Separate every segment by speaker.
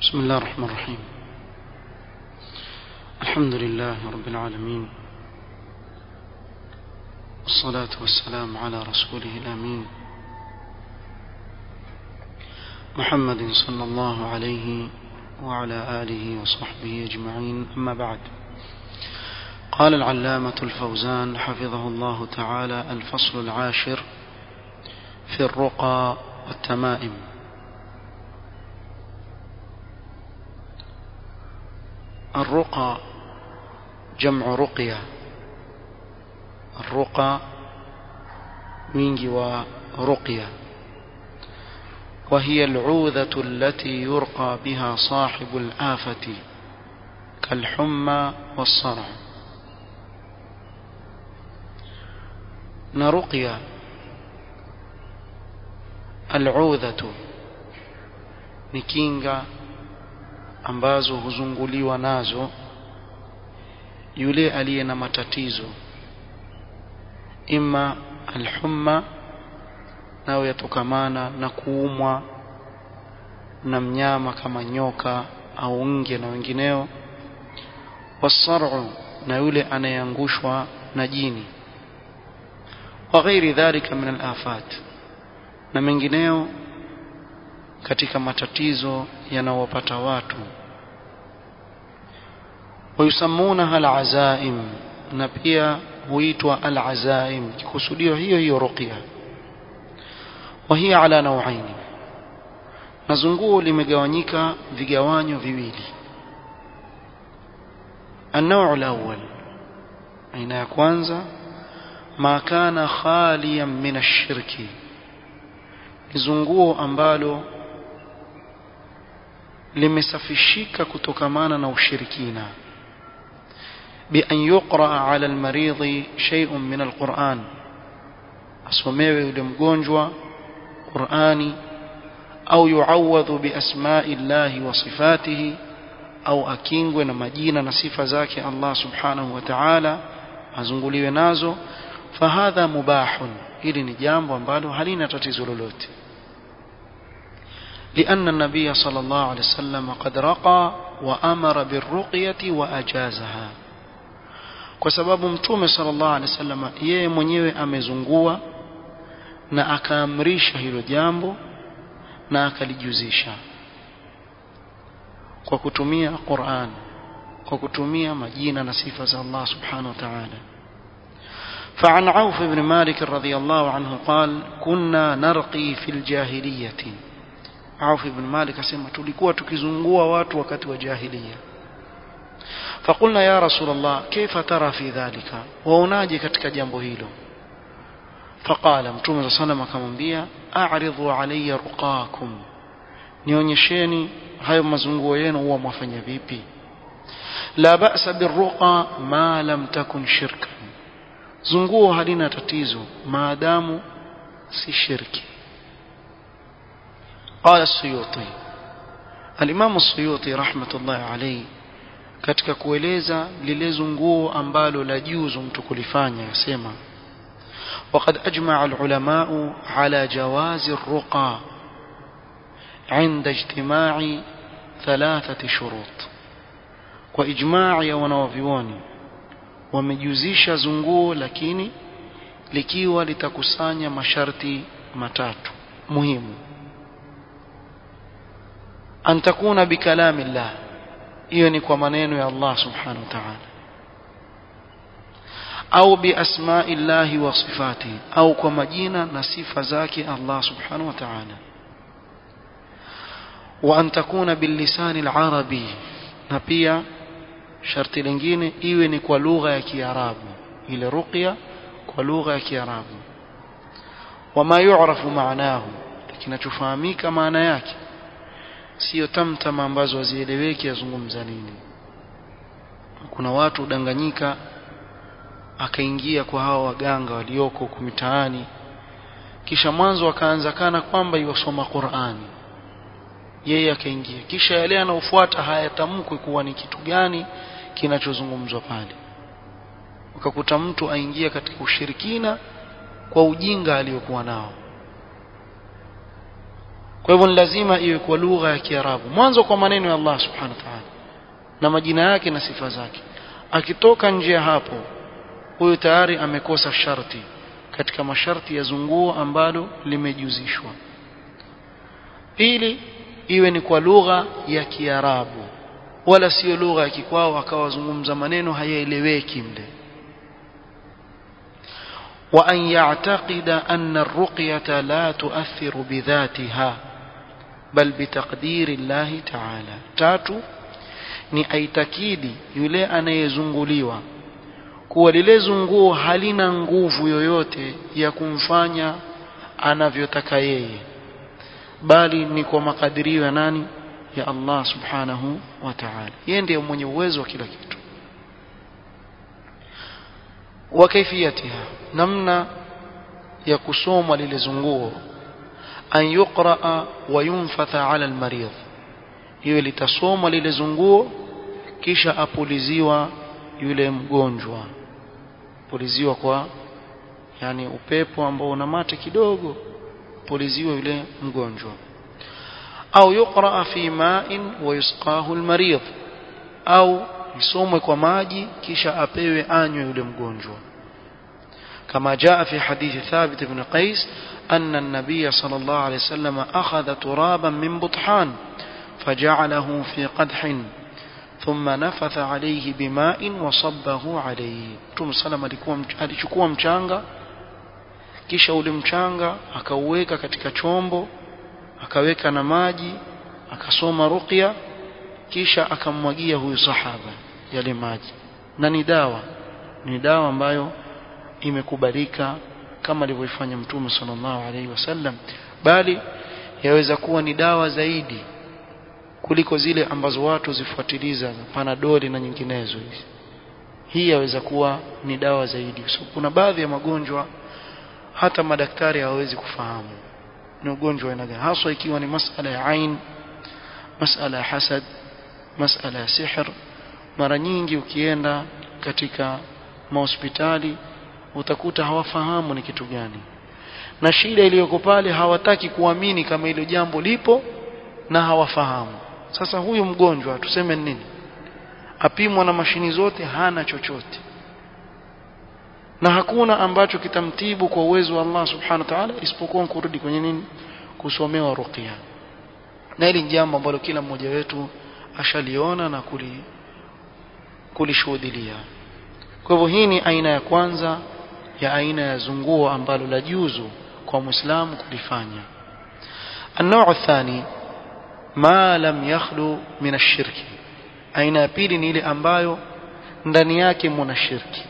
Speaker 1: بسم الله الرحمن الرحيم الحمد لله رب العالمين والصلاة والسلام على رسوله الأمين محمد صلى الله عليه وعلى آله وصحبه أجمعين أما بعد قال العلامة الفوزان حفظه الله تعالى الفصل العاشر في الرقى والتمائم الرقى جمع رقية الرقى wingi wa رقية وهي العوذة التي يرقى بها صاحب الآفة كالحمى والصرع نرقية العوذة ni kinga ambazo huzunguliwa nazo yule aliye na matatizo ima alhumma nayo yatokamana na kuumwa na mnyama kama nyoka au nge na wengineo wasaru na yule anayeangushwa na jini wa ghairi dhalika min alafat na mengineo katika matatizo yanayowapata watu wayusammunaha alazaim na pia huitwa alazaim kikusudio hiyo hiyo ruqya وهي على نوعين نزنguo limegawanyika vigawanyo viwili النوع الأول aina ya kwanza ma kana khaliyan min ash-shirki lizunguo ambalo limesafishika kutokamana na ushirikina بأن يقرأ على المريض شيء من القرآن asomewe yule mgonjwa Qur'ani au yuawadhu biasma'i llahi wa sifatihi au akingwe na majina na sifa zake Allah subhanahu wa ta'ala azunguliwe nazo fahadha mubahun hili ni jambo ambalo halina tatizo lolote لأن النبي صلى الله عليه وسلم قد رقى وأمر بالرقية وأجازها kwa sababu mtume sallallahu alaihi wasallam yeye mwenyewe amezungua na akaamrisha hilo jambo na akalijuzisha kwa kutumia Qur'an kwa kutumia majina na sifa za Allah subhanahu wa ta'ala فعن عوف بن مالك رضي الله عنه قال كنا نرقي في الجاهلية عوف بن مالك asema tulikuwa tukizungua watu wakati wa jahiliya فقلنا يا رسول الله كيف ترى في ذلك waonaje katika jambo hilo فقال متوم صلى الله عليه وسلم akamwambia a'ridu alayya ruqakum nionyesheni hayo mazunguo yenu huwa mwafanya vipi la ba'sa birruqa ma lam takun shirkan zunguo halina tatizo maadamu si shirki قال السيوطي الإمام السيوطي رحمة الله عليه katika kueleza lile zunguo ambalo la juzu mtu kulifanya yasema وقد أجمع العلماء على جواز الرقى عند اجتماع ثلاثة شروط وإجماع يا wanawavyuoni wamejuzisha zunguo lakini likiwa litakusanya masharti matatu muhimu an takuna bikalami llah hiyo ni kwa maneno ya Allah subhanahu wa ta'ala au biasma'i llahi wa sifatihi au kwa majina na sifa zake Allah subhanahu wa ta'ala wa an takuna bilisani alarabi na pia sharti lingine iwe ni kwa lugha ya kiarabu ile ruqya kwa lugha ya kiarabu wama yu'rafu maanahu kinachofahamika maana yake sio tamtama ambazo hazieleweki yazungumza nini kuna watu udanganyika akaingia kwa hawa waganga walioko huku mitaani kisha mwanzo akaanza kana kwamba iwasoma Qur'ani yeye akaingia kisha yale anaofuata hayatamkwi kuwa ni kitu gani kinachozungumzwa pale ukakuta mtu aingia katika ushirikina kwa ujinga aliyokuwa nao kwa hivyo ni lazima iwe kwa lugha ya Kiarabu mwanzo kwa maneno ya Allah subhanahu wa ta'ala na majina yake na sifa zake akitoka nje ya hapo huyo tayari amekosa sharti katika masharti ya zunguo ambalo limejuzishwa pili iwe ni kwa lugha ya Kiarabu wala sio lugha ya kikwao akawazungumza maneno hayaeleweki mle وأن يعتقد أن الرقية لا تؤثر بذاتها بل بتقدير الله تعالى تاتو ni aitakidi yule anayezunguliwa kuwa lile zunguo halina nguvu yoyote ya kumfanya anavyotaka yeye bali ni kwa makadirio ya nani ya Allah subhanahu wa ta'ala yeye ndiye mwenye uwezo wa kila kitu wa kaifiyatiha namna ya kusomwa lile zunguo an yuqra wa yunfatha ala almarid iwe litasomwa lile zunguo kisha apuliziwa yule mgonjwa puliziwa kwa yani upepo ambao una mate kidogo puliziwa yule mgonjwa au yuqra fi ma'in wa yusqahu almarid au isomwe kwa maji kisha apewe anywe yule mgonjwa كما جاء في حديث ثابت بن قيس أن النبي صلى الله عليه وسلم أخذ ترابا من بطحان فجعله في قدح ثم نفث عليه بماء وصبه عليه Mtume sallam alikuwa alichukua mchanga kisha ule mchanga akauweka katika chombo akaweka na maji akasoma ruqya kisha akammwagia huyu sahaba yale maji na ni dawa ni dawa ambayo imekubalika kama alivyofanya mtume sallallahu alaihi wasallam bali yaweza kuwa ni dawa zaidi kuliko zile ambazo watu zifuatiliza panadoli na nyinginezo hizi hii yaweza kuwa ni dawa zaidi so, kuna baadhi ya magonjwa hata madaktari hawawezi kufahamu ni ugonjwa wa aina gani haswa ikiwa ni masala ya ain masala ya hasad masala ya sihr mara nyingi ukienda katika mahospitali utakuta hawafahamu ni kitu gani na shida iliyoko pale hawataki kuamini kama hilo jambo lipo na hawafahamu sasa huyu mgonjwa tuseme nini apimwa na mashini zote hana chochote na hakuna ambacho kitamtibu kwa uwezo wa Allah subhanahu wa ta'ala isipokuwa kurudi kwenye nini kusomewa ruqya na hili jambo ambalo kila mmoja wetu ashaliona na kuli kulishuhudia kwa hivyo hii ni aina ya kwanza ya aina ya zunguo ambalo la juzu kwa muislamu kulifanya النوع الثاني ما لم يخلو من الشرك aina ya pili ni ile ambayo ndani yake mna shirki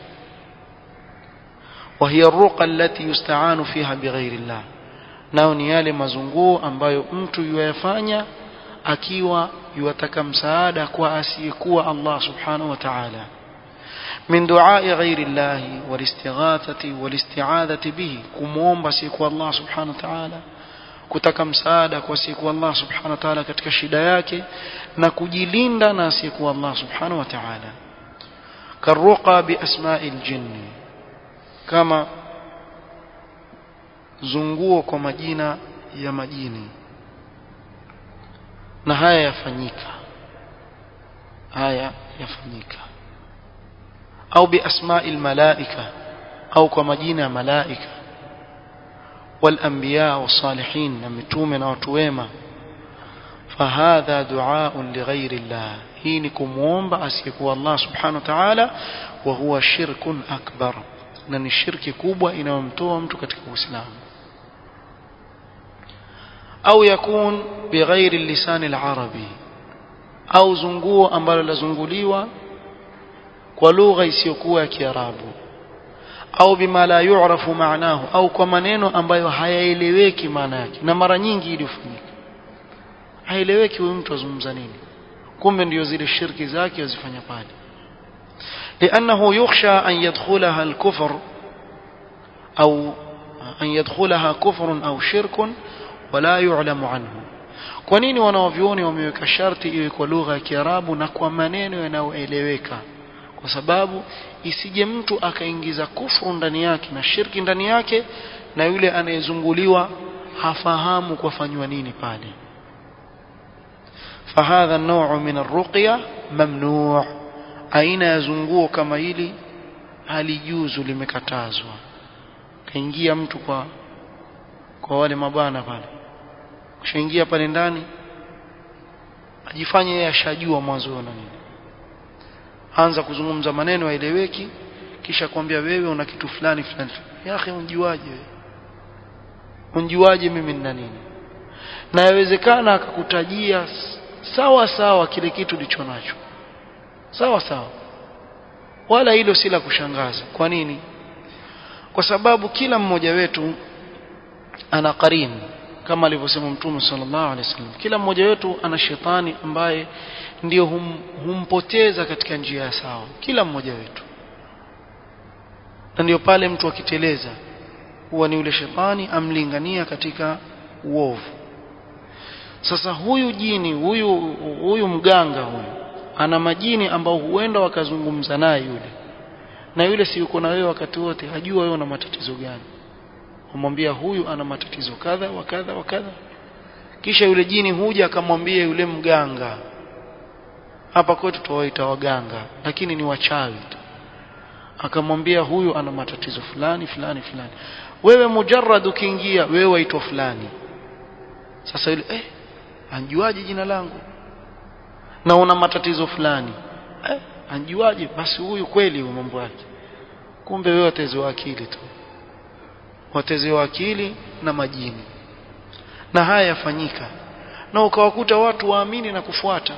Speaker 1: وهي الرقى التي يستعان فيها بغير الله nao ni yale mazunguo ambayo mtu yuyafanya akiwa yuwataka msaada kwa asiyekuwa Allah subhanahu wa ta'ala من دعاء غير الله والاستغاثة والاستعاذة به كموomba siku Allah subhanahu wa ta'ala kutaka msaada kwa siku Allah subhanahu wa ta'ala katika shida yake na kujilinda na siku Allah subhanahu wa ta'ala karuqa bi asma'il jinni kama zunguo kwa majina ya majini na haya yafanyika haya yafanyika au biasma'il malaika au kwa majina ya malaika والانبياء والصالحين نمتومه na watu wema فهذا دعاء لغير الله hii ni kumuomba asiyekuwa Allah subhanahu wa ta'ala wa huwa shirkun akbar na ni shirki kubwa inayomtoa mtu katika Uislamu au yakun bighairi lisan al-arabi au zunguo ambalo lazunguliwa kwa lugha isiyokuwa ya Kiarabu au bima la yu'rafu maanahu au kwa maneno ambayo hayaeleweki maana yake na mara nyingi ilifanyika haeleweki huyu mtu azungumza nini kumbe ndio zile shirki zake azifanya pale لأنه يخشى أن يدخلها الكفر أو أن يدخلها كفر أو شرك ولا يعلم عنه kwa nini wanawavyuoni wameweka sharti iwe kwa lugha ya Kiarabu na kwa maneno yanayoeleweka kwa sababu isije mtu akaingiza kufuru ndani yake na shirki ndani yake na yule anayezunguliwa hafahamu kwafanywa nini pale فهذا النوع من الرقية ممنوع aina ya zunguo kama hili halijuzu limekatazwa kaingia mtu kwa kwa wale mabana pale kushaingia pale ndani ajifanye yeye ashajua mwanzo na nini anza kuzungumza maneno yaeleweki kisha kwambia wewe una kitu fulani fulani ya akhi unjiwaje wewe unjiwaje mimi nina nini na yawezekana akakutajia sawa sawa kile kitu ulicho nacho sawa sawa wala hilo si la kushangaza kwa nini kwa sababu kila mmoja wetu ana qarin kama alivyosema mtume sallallahu alaihi wasallam kila mmoja wetu ana shetani ambaye ndio hum, humpoteza katika njia ya sawa kila mmoja wetu na ndio pale mtu akiteleza huwa ni yule shetani amlingania katika uovu sasa huyu jini huyu huyu mganga huyu ana majini ambao huenda wakazungumza naye yule na yule si yuko na wewe wakati wote hajua wewe una matatizo gani umwambia huyu ana matatizo kadha wa kadha wa kadha kisha yule jini huja akamwambia yule mganga hapa kwetu tuwaita waganga lakini ni wachawi tu akamwambia huyu ana matatizo fulani fulani fulani wewe mujarrad ukiingia wewe waitwa fulani sasa yule eh anjuaje jina langu na una matatizo fulani eh anjuaje basi huyu kweli huyu mambo yake kumbe wewe watezewa akili tu watezewa akili na majini na haya yafanyika na ukawakuta watu waamini na kufuata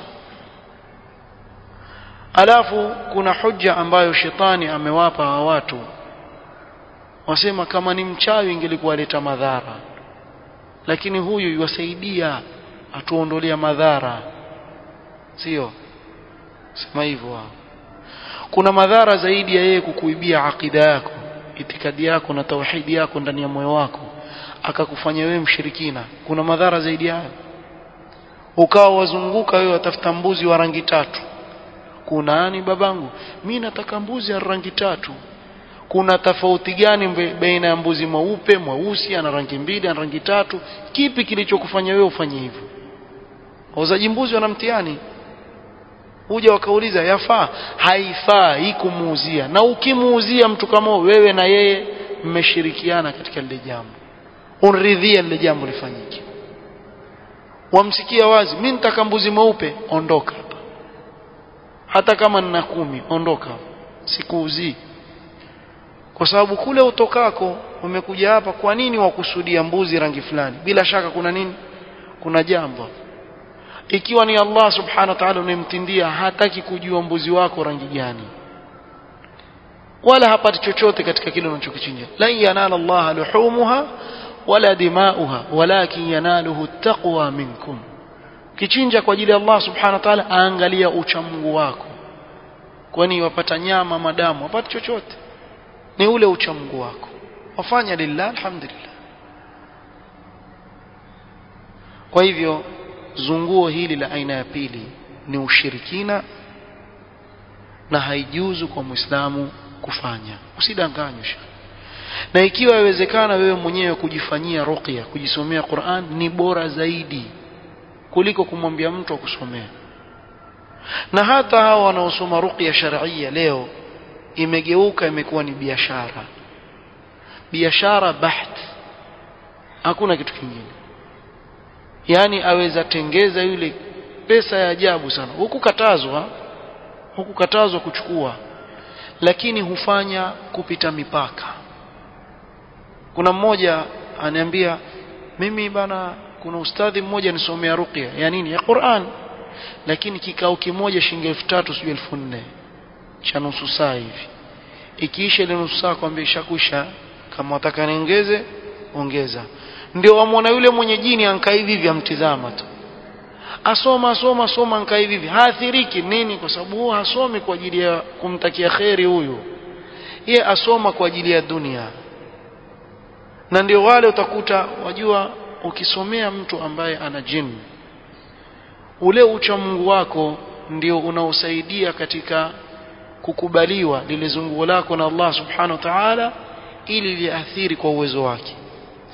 Speaker 1: alafu kuna hujja ambayo shetani amewapa hawa watu wasema kama ni mchawi ingelikuwa leta madhara lakini huyu yuwasaidia atuondolea madhara sio sema hivyo wao kuna madhara zaidi ya yeye kukuibia akida yako itikadi yako na tauhidi yako ndani ya moyo wako akakufanya wewe mshirikina kuna madhara zaidi hayo ukawa wazunguka wewe watafuta mbuzi wa rangi tatu kuna ani babangu mimi nataka mbuzi ya rangi tatu kuna tofauti gani baina ya mbuzi mweupe mweusi ana rangi mbili ana rangi tatu kipi kilichokufanya wewe ufanye hivyo wauzaji mbuzi wana mtihani huja wakauliza yafaa haifaa hii kumuuzia na ukimuuzia mtu kama wewe na yeye mmeshirikiana katika lile jambo unridhia lile jambo lifanyike wamsikia wazi mimi nitaka mbuzi mweupe ondoka hapa hata kama nina kumi ondoka sikuuzii kwa sababu kule utokako umekuja hapa kwa nini wakusudia mbuzi rangi fulani bila shaka kuna nini kuna jambo ikiwa ni Allah subhanahu wa ta'ala unayemtindia hataki kujua mbuzi wako rangi gani wala hapati chochote katika kile unachokichinja la yanala Allah luhumuha wala dimauha walakin yanaluhu taqwa minkum kichinja kwa ajili ya Allah subhanahu wa ta'ala aangalia uchamungu wako kwani wapata nyama madamu wapata chochote ni ule uchamungu wako wafanya lillah alhamdulillah kwa hivyo zunguo hili la aina ya pili ni ushirikina na haijuzu kwa muislamu kufanya usidanganywe na ikiwa yawezekana wewe mwenyewe kujifanyia ruqya kujisomea Qur'an ni bora zaidi kuliko kumwambia mtu akusomea na hata hao wanaosoma ruqya shar'iyya leo imegeuka imekuwa ni biashara biashara baht hakuna kitu kingine yani aweza tengeza yule pesa ya ajabu sana hukukatazwa hukukatazwa kuchukua lakini hufanya kupita mipaka kuna mmoja aniambia mimi bana kuna ustadhi mmoja nisomea ruqya ya nini ya Qur'an lakini kikao kimoja shilingi 3000 sio 4000 cha nusu saa hivi ikiisha ile nusu saa kwambia ishakwisha kama wataka niongeze ongeza ndio wamwona yule mwenye jini ankaa hivi hivi amtizama tu asoma asoma asoma ankaa hivi hivi haathiriki nini kwa sababu huo hasomi kwa ajili ya kumtakia kheri huyu yeye asoma kwa ajili ya dunia na ndio wale utakuta wajua ukisomea mtu ambaye ana jini ule ucha Mungu wako ndio unaosaidia katika kukubaliwa lile zunguo lako na Allah subhanahu wa ta'ala ili liathiri kwa uwezo wake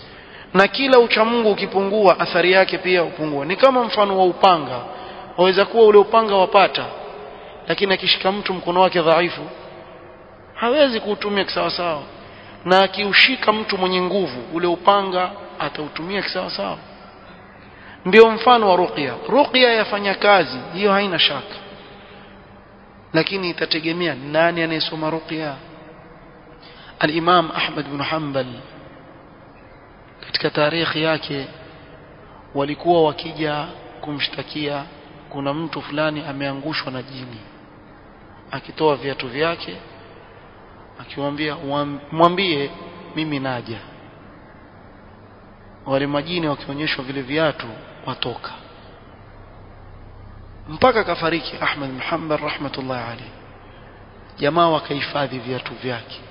Speaker 1: na kila uchamungu ukipungua athari yake pia upungua ni kama mfano wa upanga waweza kuwa ule upanga wapata lakini akishika mtu mkono wake dhaifu hawezi kuutumia kisawasawa na akiushika mtu mwenye nguvu ule upanga atautumia kisawasawa ndio mfano wa ruqya ruqya yafanya kazi hiyo haina shaka lakini itategemea nani anayesoma ruqya al-Imam Ahmad bin Hanbal katika tarikhi yake walikuwa wakija kumshtakia kuna mtu fulani ameangushwa na jini akitoa viatu vyake akiwaambia mwambie mimi naja wale majini wakionyeshwa vile viatu watoka mpaka kafariki Ahmad bin Hanbal rahmatullahi alayhi jamaa wakahifadhi viatu vyake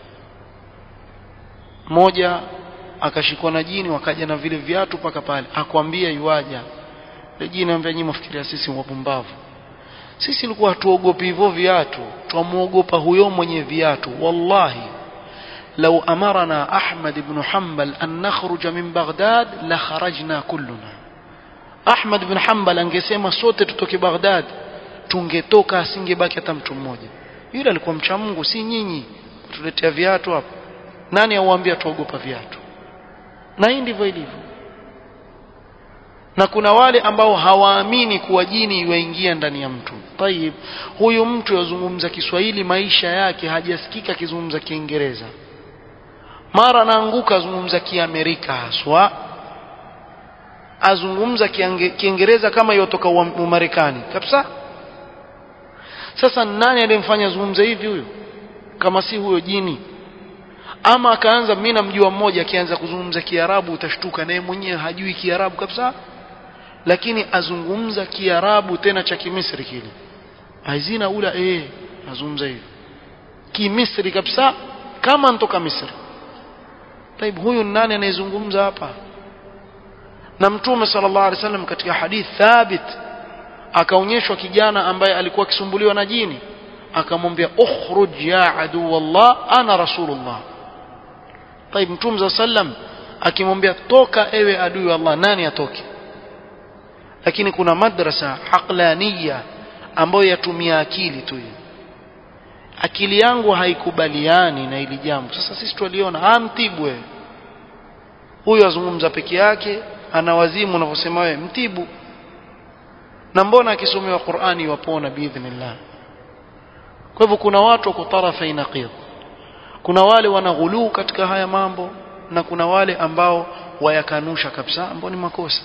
Speaker 1: mmoja akashikwa na jini wakaja na vile viatu mpaka pale akwambia yuaja ile jini anambia nyinyi mfikiria sisi wapumbavu sisi ilikuwa hatuogopi hivyo viatu twamuogopa huyo mwenye viatu wallahi لو أمرنا أحمد بن حنبل أن نخرج من بغداد لخرجنا كلنا أحمد بن حنبل angesema sote tutoke Baghdad tungetoka asingebaki hata mtu mmoja yule alikuwa mcha Mungu si nyinyi tuletea viatu hapa nani auambia tuogopa viatu na hii ndivyo ilivyo na kuna wale ambao hawaamini kuwa jini iwaingia ndani ya mtu tayib huyu mtu yazungumza Kiswahili maisha yake hajasikika akizungumza Kiingereza mara anaanguka azungumza Kiamerika haswa azungumza Kiingereza kama yotoka Umarekani kabisa sasa nani aliyemfanya azungumze hivi huyo kama si huyo jini ama akaanza mimi namjua mmoja akianza kuzungumza Kiarabu utashtuka naye mwenyewe hajui Kiarabu kabisa lakini azungumza Kiarabu tena cha Kimisri kile aizina ula eh azungumza hivi Kimisri kabisa kama ntoka Misri Taib huyu nani anayezungumza hapa na mtume sallallahu alaihi wasallam katika hadith thabit akaonyeshwa kijana ambaye alikuwa akisumbuliwa na jini akamwambia ukhruj ya adu wallah ana rasulullah Taib mtume sallam akimwambia toka ewe adui wa Allah nani atoke lakini kuna madrasa aqlaniya ambayo yatumia akili tu hiyo akili yangu haikubaliani na hili jambo sasa sisi tuliona amtibu wewe huyu azungumza peke yake ana wazimu unavyosema wewe mtibu na mbona akisomewa Qur'ani wapona biidhnillah kwa hivyo kuna watu wako tarafa inaqid kuna wale wanaghuluu katika haya mambo na kuna wale ambao wayakanusha kabisa ambao ni makosa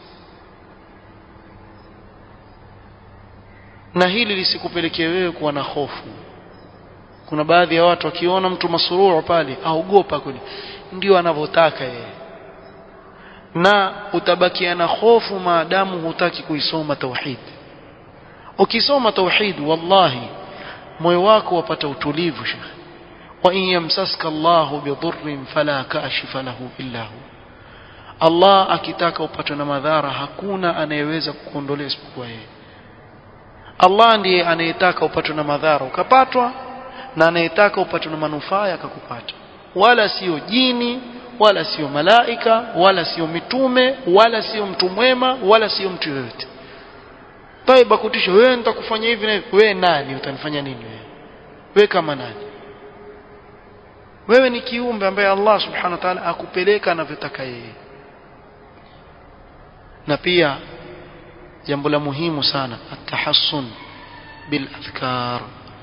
Speaker 1: na hili lisikupelekee wewe kuwa na hofu kuna baadhi ya watu wakiona mtu masururu pale aogopa kweli ndio anavyotaka yeye na utabakia na hofu maadamu hutaki kuisoma tauhid ukisoma tauhid wallahi moyo wako wapata utulivu shekhi wa in yamsaska Allahu bidhurrin fala kashifa lahu illa hu Allah akitaka upatwe na madhara hakuna anayeweza kukuondolea isipokuwa yeye Allah ndiye anayetaka upatwe na madhara ukapatwa na anayetaka upatwe na manufaa yakakupata wala sio jini wala sio malaika wala sio mitume wala sio mtu mwema wala sio mtu yoyote taiba kutisha wewe nitakufanya hivi na hivi wewe nani utanifanya nini wewe wewe kama nani wewe ni kiumbe ambaye Allah subhanahu wa ta'ala akupeleka anavyotaka yeye na pia jambo la muhimu sana atahassun bil adhkar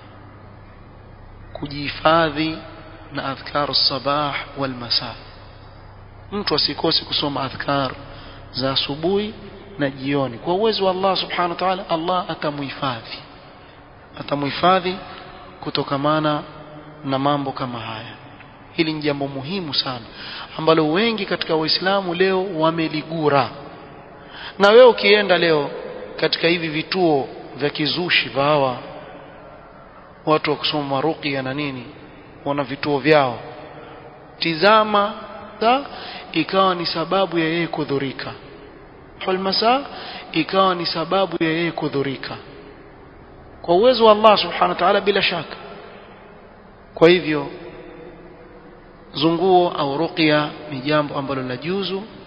Speaker 1: kujihifadhi na adhkar sabah wal masa mtu asikose kusoma adhkar za asubuhi na jioni kwa uwezo wa Allah subhanahu wa ta'ala Allah atamuhifadhi atamuhifadhi kutokamana na mambo kama haya hili ni jambo muhimu sana ambalo wengi katika waislamu leo wameligura na wewe ukienda leo katika hivi vituo vya kizushi vya hawa watu wa kusoma ruqya na nini wana vituo vyao tizama ta, ikawa ni sababu ya yeye kudhurika hulmasa ikawa ni sababu ya yeye kudhurika kwa uwezo wa Allah subhanahu wa ta'ala bila shaka kwa hivyo zunguo au ruqya ni jambo ambalo la juzu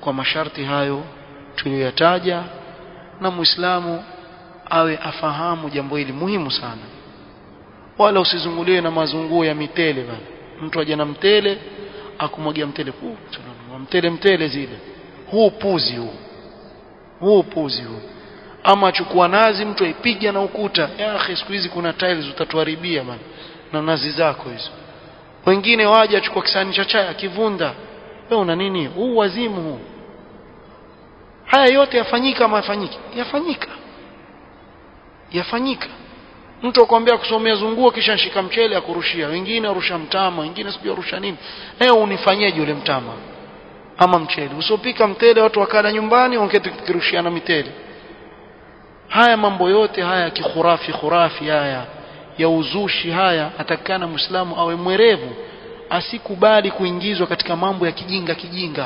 Speaker 1: kwa masharti hayo tuliyoyataja na muislamu awe afahamu jambo hili muhimu sana wala usizunguliwe na mazunguo ya mitele bana mtu aje na mtele akumwagia mtele huu mtele mtele zile huu puzi huu huu puzi huu ama achukua nazi mtu aipiga na ukuta ya akhi siku hizi kuna tiles utatuharibia bana na nazi zako hizo wengine waje achukua kisani cha chai akivunda wewe una nini huu wazimu huu haya yote yafanyika ama yafanyiki yafanyika yafanyika mtu akwambia kusomea zunguo kisha nshika mchele akurushia wengine arusha mtama wengine sijui arusha nini eh unifanyeje ule mtama ama mchele usopika mtele watu wakala nyumbani ongete kirushiana mitele haya mambo yote haya kikhurafi khurafi haya ya uzushi haya atakana muislamu awe mwerevu asikubali kuingizwa katika mambo ya kijinga kijinga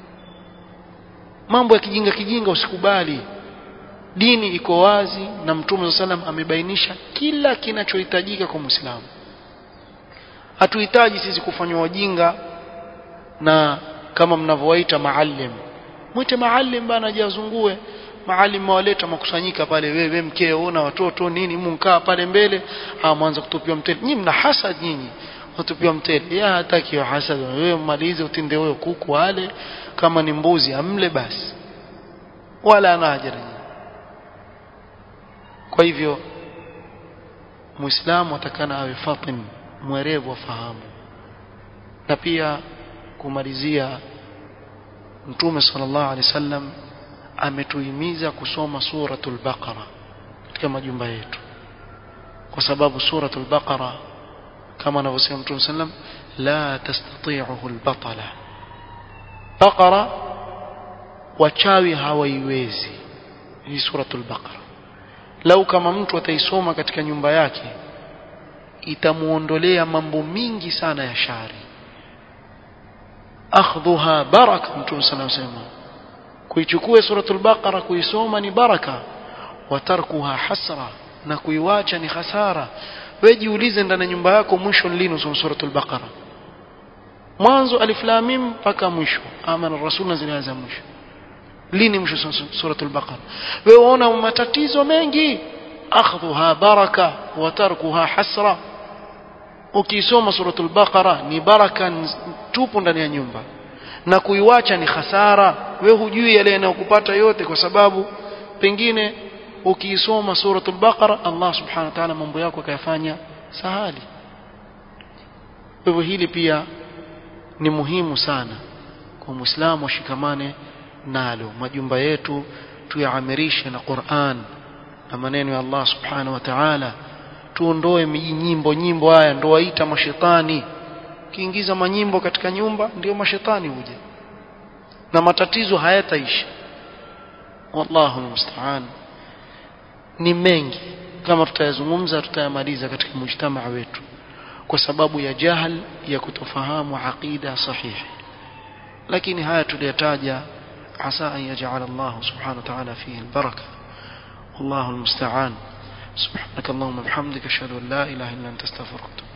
Speaker 1: mambo ya kijinga kijinga usikubali dini iko wazi na mtume sallam amebainisha kila kinachohitajika kwa muislamu hatuhitaji sisi kufanywa wajinga na kama mnavyowaita maalim mwite maalim bana jazungue maalim mawaleta makusanyika pale wewe mkeo na watoto nini mkaa pale mbele ah mwanza kutupiwa mtele nyinyi mna hasad nyinyi watupiwa mtele ya hataki wa hasad wewe mmalize utinde wewe kuku wale kama ni mbuzi amle basi wala ana haja kwa hivyo muislamu atakana awe fatin mwerevu afahamu na pia kumalizia mtume sallallahu alaihi wasallam ametuhimiza kusoma suratul baqara katika majumba yetu kwa sababu suratul baqara kama anavyosema mtume sallam la tastati'uhu albatala baqara wachawi hawaiwezi hii suratul baqara lau kama mtu ataisoma katika nyumba yake itamuondolea mambo mingi sana ya shari akhdhuha baraka mtume sana anasema kuichukua suratul baqara kuisoma ni baraka watarkuha hasra na kuiwacha ni hasara wewe jiulize ndani ya nyumba yako mwisho lini usome suratul baqara mwanzo alif lam mim mpaka mwisho amana rasul na zile za mwisho lini mwisho suratul baqara wewe unaona matatizo mengi akhdhuha baraka wa tarkuha hasra ukisoma suratul baqara ni baraka tupu ndani ya nyumba na kuiwacha ni hasara wewe hujui yale yanayokupata yote kwa sababu pengine ukiisoma suratul baqara Allah subhanahu wa ta'ala mambo yako akayafanya sahali hivyo hili pia ni muhimu sana kwa muislamu ashikamane nalo majumba yetu tuyaamirishe na Qur'an na maneno ya Allah subhanahu wa ta'ala tuondoe nyimbo nyimbo haya ndo waita mashetani ukiingiza manyimbo katika nyumba ndio mashetani huja na matatizo hayataisha wallahu musta'an ni mengi kama tutayazungumza tutayamaliza katika mujtamaa wetu kwa sababu ya jahal ya kutofahamu aqida sahihi lakini haya tuliyataja عسى أن يجعل الله سبحانه وتعالى فيه البركة والله المستعان سبحانك اللهم وبحمدك أشهد أن لا إله إلا أنت استغفرك